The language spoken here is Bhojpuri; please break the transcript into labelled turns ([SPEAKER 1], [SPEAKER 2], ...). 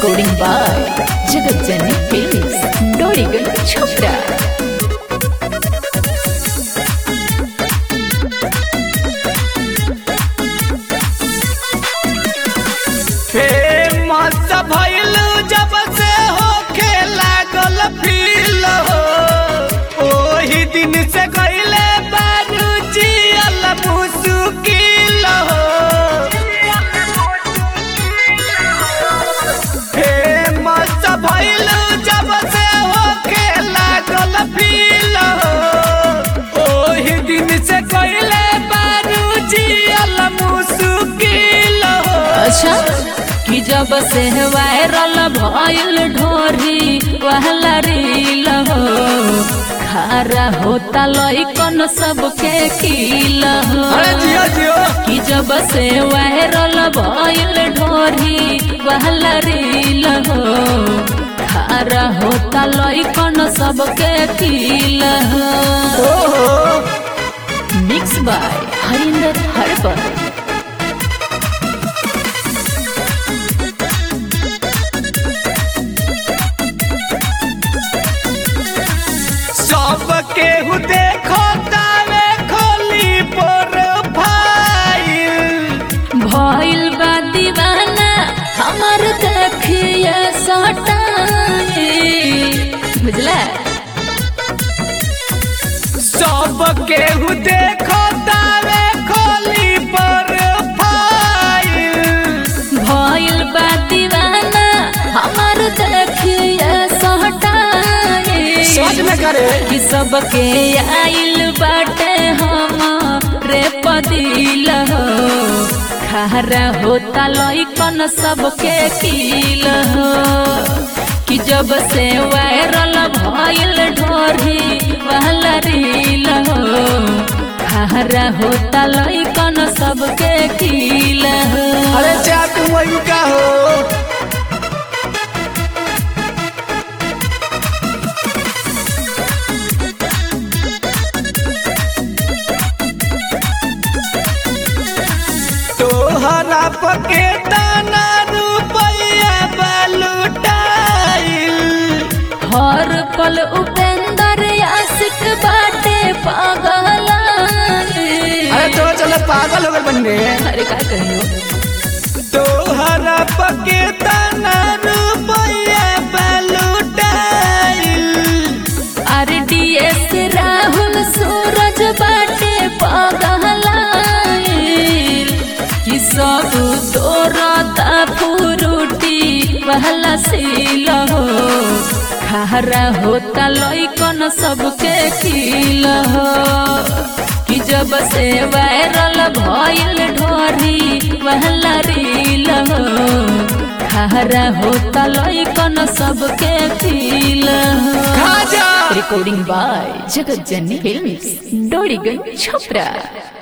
[SPEAKER 1] Recording by Jagat Jani Films, Dorigal Chopra.
[SPEAKER 2] Famous भइल जब से होखे लागल फील हो ओही दिन से गइले बारू जियल मुश्किल हो फेमस भइल जब से होखे लागल फील हो ओही दिन से गइले बारू जियल मुश्किल हो
[SPEAKER 1] अच्छा कि जब से वायरल भइल ढोरी वहला रील हो खारा होता लइकन सबके किल हो
[SPEAKER 2] अरे जियो जियो
[SPEAKER 1] कि जब से वायरल भइल ढोरी वहला रील हो खारा होता लइकन सबके किल हो
[SPEAKER 2] ओहो
[SPEAKER 1] मिक्स बाय हरिंदर हरबर
[SPEAKER 2] सब केहू देखो तावे खोली प्रोफाइल
[SPEAKER 1] भइल बा दीवाना हमर देखिए सटाई बुझला
[SPEAKER 2] सब केहू देखो तावे खोली प्रोफाइल
[SPEAKER 1] भइल बा दीवाना हमर देखिए सटाई
[SPEAKER 2] में करे
[SPEAKER 1] कि सबके आइल बाटे हम रे पदिल हो खारा होता लइकन सबके किल हो कि जब से वायरल भइल ढोरी वाला रील हो खारा होता लइकन सबके किल हो
[SPEAKER 2] अरे चाट वही का हो तोहरा पके दाना रुपया बलुटाइल
[SPEAKER 1] हर पल उपेंद्र आशिक बाटे पागल
[SPEAKER 2] अरे तो चलो पागल हो गए बनने
[SPEAKER 1] अरे का कहियो
[SPEAKER 2] तोहरा पके तना रुपया बलुटाइल
[SPEAKER 1] अरे डीएस राहुल सूरज बाटे पागल कि सब तोरता फुरुटी पहला सील हो खारा होता लइकन सबके किल हो कि जब से वायरल भइल ढोरी पहला रील हो खारा होता लइकन सबके किल हो
[SPEAKER 2] खाजा
[SPEAKER 1] recording by Jagat Jani Films, Dorigan Chopra.